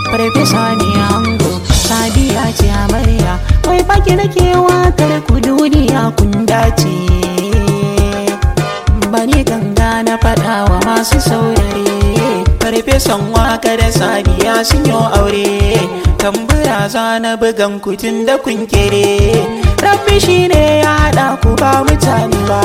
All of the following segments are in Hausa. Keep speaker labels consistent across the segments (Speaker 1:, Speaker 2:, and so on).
Speaker 1: farfesa ne ango sadiya ce amarya wai baki nake wakar ku duniya kun dace bani ganga na faɗa wa masu saurare farfesan waka da sadiya sun yi aure tambura za na bugan kutun da kun kere rabbi shi ne ya haɗa ku ba mutane ba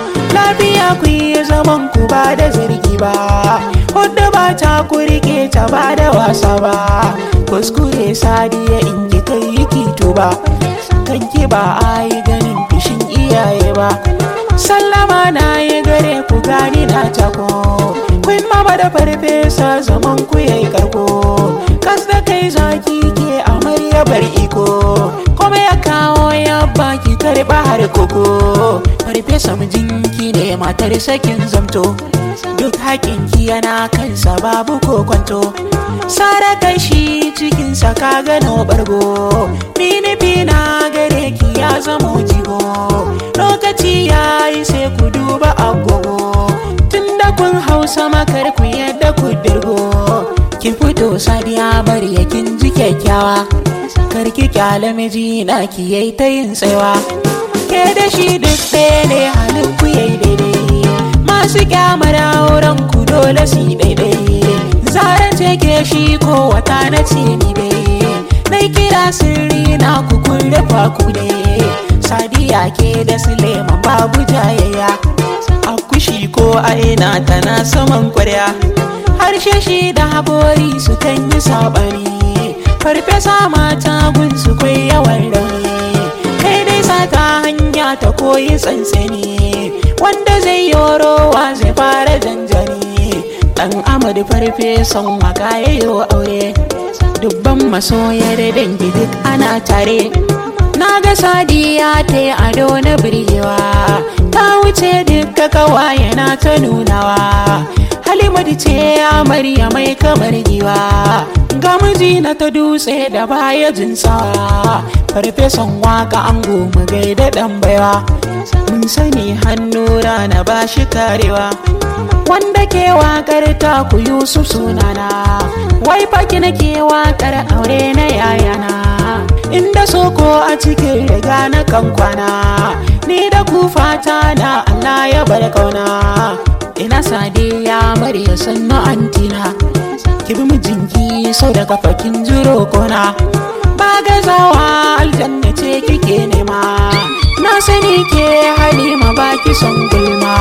Speaker 1: lafiya ku yi zaman ku ba da zargi ba wadda ba ta ku rike ta ba da wasa ba kuskure sadiya in ki kai yi kito ba kanki ba a yi ganin fishin iyaye ba sallama na yi gare ku gani na tako kun mama da farfesa zaman ku yayi karko kas da kai zaki ke amarya bar iko kuma ya kawo ya baki karba har koko farfesa mijinki ne matar sakin zamto duk hakinki yana kansa babu ko kwanto sara kai shi cikinsa ka gano bargo mini na gare ki ya zama jigo lokaci ya yi sai ku duba agogo tunda kun hausa makar ku yadda ku dirgo ki fito sadiya bari yakin ji kyakkyawa karki kyale miji na ki yayi ta yin tsayawa ke da shi duk ɗaya ne halin ku yayi daidai masu kyamar auren ku dole su yi daidai zaren take shi ko wata na ce ni dai nai kira sirri na ku kun rufa ku dai sadiya ke da suleiman babu jayayya a kushi ko a ina tana saman kwarya harshe shi da habori su kan yi sabani farfesa mata gun su kwai yawan rauni kai dai sata hanya ta koyi tsantsani wanda zai yorowa zai fara janjani dan amadu farfesan waka yayo aure dubban masoya da dangi duk ana tare na ga sadiya ta yi ado na birgewa ta wuce duka kawaye na ta nunawa halimatu ce amarya mai kamar giwa ga miji na ta dutse da baya jinsawa farfesan waka an goma gaida dan baiwa mun sani hannu rana ba shi karewa wanda ke wakar ta ku yusuf sunana wai faki nake wakar aure na yayana inda soko a cikin riga na kankwana ni da ku fata na Allah ya bar kauna ina sadiya murya sannu antina ki bi mijinki sau da kafakin jiro kona ba gazawa aljanna ce kike nema na sani ke halima baki son gulma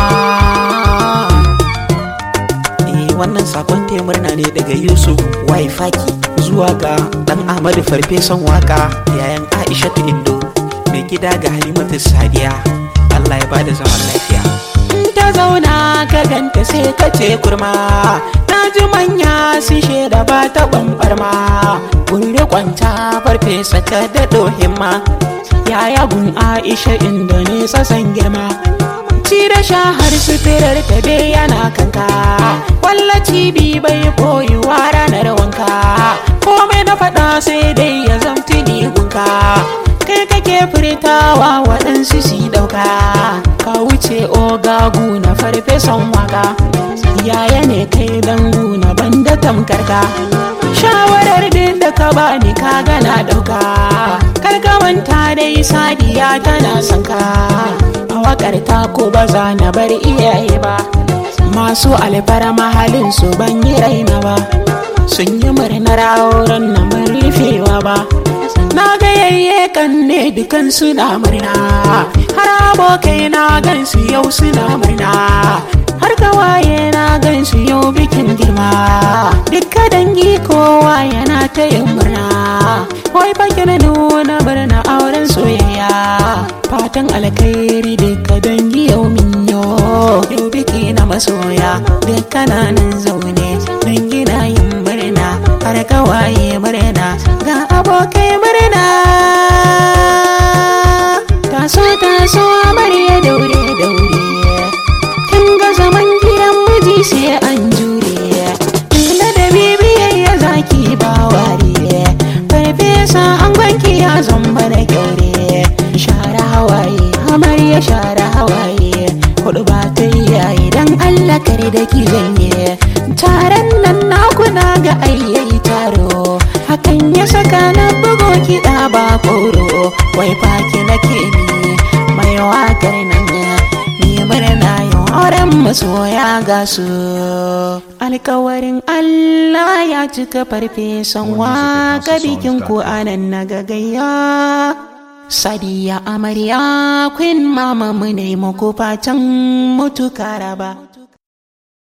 Speaker 1: wannan sakon taya murna ne daga yusuf waifaki zuwa ga dan ahmadu farfesan waka yayan aisha indo mai gida ga halimatu sadiya allah ya bada zaman lafiya ta zauna ka ganta sai ka ce kurma na ji manya su shaida ba ta ɓamɓarma gure kwanta farfesa ta daɗo himma yaya gun aisha inda ne sasan girma ci da sha har suturar ta dai yana kanka wallaci bi bai koyuwa ranar wanka komai na faɗa sai dai ya zamti ni gunka kai kake furtawa waɗansu si ɗauka ka wuce ogagu na farfesan waka yaya ne kai dangu na banda tamkarka shawarar din da ka bani ka gana ɗauka karka manta dai sadiya tana son ka a wakar ta ko ba za na bar iyaye ba masu alfara mahalin su ban yi raina ba sun yi murnar auren na rufewa ba na ga yayye kan ne dukan suna murna har abokai na gan su yau suna murna har kawaye na gan su yau bikin girma dukka dangi kowa yana ta yin murna wai baki na nuna birna auren soyayya fatan alkhairi duka dangi yau minyo yau biki na masoya duka na nan zaune dangi na yin murna har kawaye murna ga abokai murna taso taso amarya daure daure kin ga zaman gidan miji sai an jure ina da bibiyayya zaki ba ware farfesa an gwanki ya zamba da kyaure share hawaye amarya share hawaye kudu ba ta yayi dan Allah kare da ki janye taron nan naku na ga ayyayi taro saka na bugo kiɗa ba koro wai faki nake ni mai wakar nan ni murna yau auren masoya ga su alkawarin Allah ya cika farfesan waka bikin ku anan na gagayya Sadiya amarya queen mama mu ne muku fatan mutu karaba